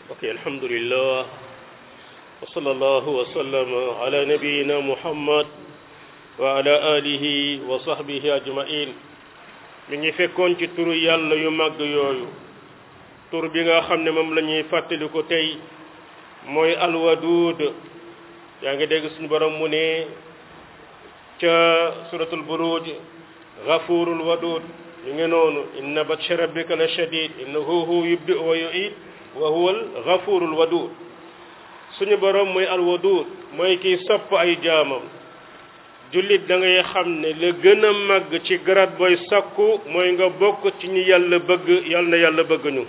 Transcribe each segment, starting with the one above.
ok alhamdulillah wa sallallahu wa sallam ala nabiyina muhammad wa ala alihi wa sahbihi ajmain mi ngi fekkoon ci turu yàlla yu màgg yooyu tur bi nga xam ne moom la ñuy fàttali ko tey mooy alwadud yaa ngi dégg suñu borom mu ne ca suratul buruj gafurul wadud ñu ngi noonu inna batsha rabbika la shadid innahu huwa yubdi wa yuid wa huwa al gafurul wadud suñu borom mooy alwadud mooy kiy sopp ay jaamam jullit da ngay xam ne la gën a màgg ci garat booy sakku mooy nga bokk ci ñi yàlla bëgg yàlla na yàlla bëgg ñu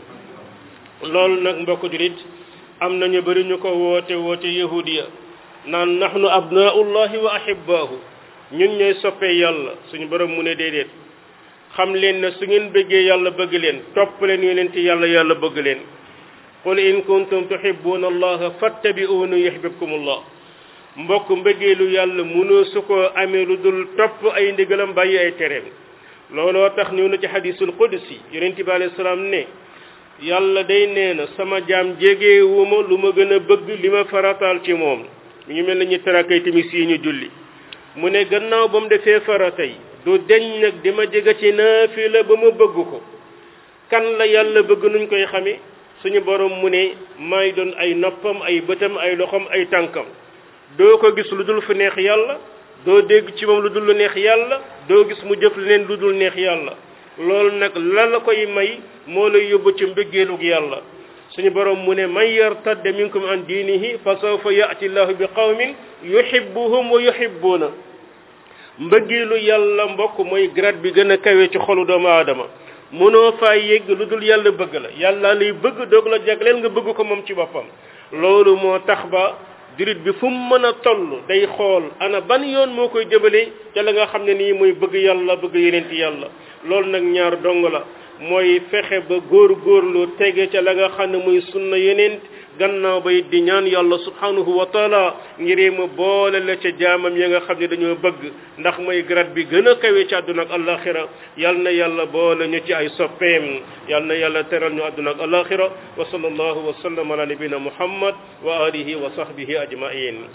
loolu nag mbokk jullit am nañu bari ñu ko woote woote yahudiya naan nahnu abnaullahi wa ahibbaahu ñun ñooy soppee yàlla suñu borom mu ne déedéet xam leen ne su ngeen bëggee yàlla bëgg leen topp leen yonent yàlla yàlla bëgg leen qul in kuntum tuhibbuna allaha fattabi'uni yuhibbukumullah mbokk mbëggeelu yàlla mënoo su ko amee lu dul topp ay ndigalam bàyyi ay tereem looloo tax ñëw na ci hadisul qudsi yonent bi alayhi salaam ne yàlla day nee na sama jaam jegewuma lu ma gën a bëgg li ma farataal ci moom mi ngi mel na ñu tarakay timis yi ñu julli mu ne gannaaw ba mu defee faratay du deñ nag di ma jege ci naafila ba ma bëgg ko kan la yàlla bëgg nuñ koy xame suñu borom mu ne may doon ay noppam ay bëtam ay loxom ay tànkam doo ko gis lu dul fu neex yàlla doo dégg ci moom lu dul lu neex yàlla doo gis mu jëf leneen lu dul neex yàlla loolu nag la la koy may moo lay yóbbu ci mbëggeelug yàlla suñu borom mu ne man yartadda minkum an diinihi fa sawfa ya'ti llahu bi qawmin yuhibbuhum wa yuhibbuuna mbëggeelu yàlla mbokk mooy grade bi gën a kawe ci xolu doomu aadama mënoo faa yegg lu dul yàlla bëgg la yàlla lay bëgg doog la jagleel nga bëgg ko moom ci boppam loolu moo tax ba jurit bi fu mu mën a toll day xool ana ban yoon moo koy jëmale ca la nga xam ne nii mooy bëgg yàlla bëgg yeneen ci yàlla loolu nag ñaar dong la mooy fexe ba góor góorlu tege ca la nga xam ne muy sunna yeneen gannaaw bay di ñaan yàlla subhanahu wa taala ngir ma boole la ca jaamam ya nga xam ne dañoo bëgg ndax mooy grade bi gën a kawe ci àdduna ak alaxira yal na yàlla boole ñu ci ay soppeem yal na yàlla teral ñu àdduna ak alaxira wa sallallahu wa sallam ala nabina muhammad wa alihi wa sahbihi ajmain